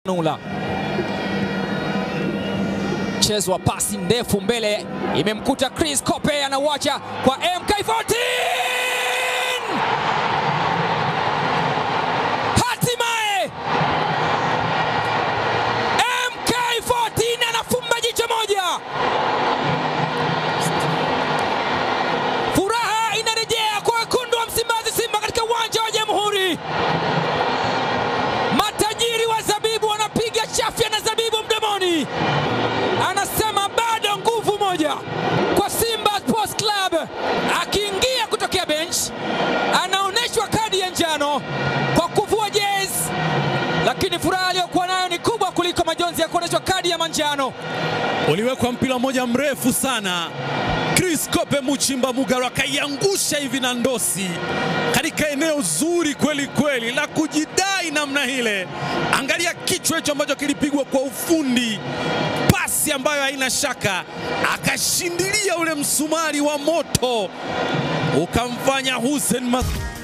Nula mchezo wa pasi ndefu mbele, imemkuta Chris Kope, anauacha kwa MK14. Hatimaye MK14 anafumba jicho moja, furaha inarejea kwa wekundu wa Msimbazi, Simba, katika uwanja wa Jamhuri. Matajiri wa zabibu wanapiga chafya na zabibu mdomoni, anasema bado nguvu moja kwa Simba Sports Club. Akiingia kutokea bench, anaonyeshwa kadi ya njano kwa kuvua jezi, lakini furaha aliyokuwa nayo ni kubwa kuliko majonzi ya kuonyeshwa kadi ya manjano. Uliwekwa mpira mmoja mrefu sana, Chris Kope Muchimba Mugaro akaiangusha hivi na ndosi katika eneo zuri kweli kweli la kujidai namna ile. Angalia kichwa hicho ambacho kilipigwa kwa ufundi, pasi ambayo haina shaka, akashindilia ule msumari wa moto ukamfanya Hussein Mas